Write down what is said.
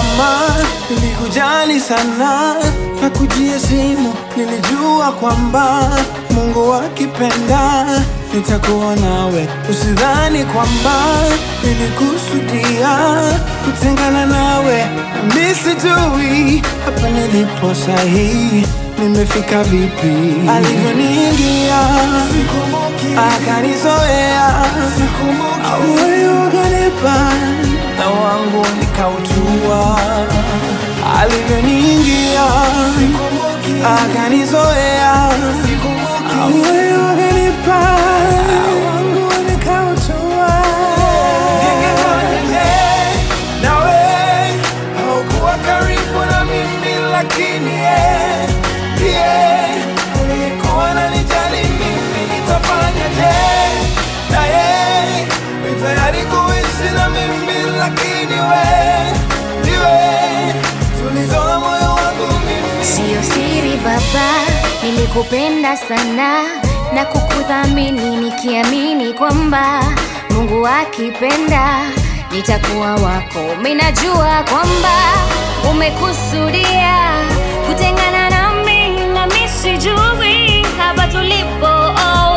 kwamba nilikujali sana na kujia simu, nilijua kwamba Mungu akipenda nitakuwa nawe. Usidhani kwamba nilikusudia kutengana nawe, nami sijui hapa nilipo sahihi nimefika vipi. Alivyoniingia akanizoea, moyo ukanipa na wangu nikautua. Alivyoniingia akanizoea, moyo ukanipa na wangu nikautua. Ningefanyaje nawe haukuwa karibu na mimi, lakini yeye ndiye aliyekuwa ananijali mimi. Nitafanyaje na yeye ni tayari kuishi na mimi, lakini we ndiwe tulizo la moyo wangu mimi. Siyo siri baba, nilikupenda sana na kukuthamini nikiamini kwamba Mungu akipenda nitakuwa wako. Minajua kwamba umekusudia kutengana nami, nami sijui hapa tulipo oh,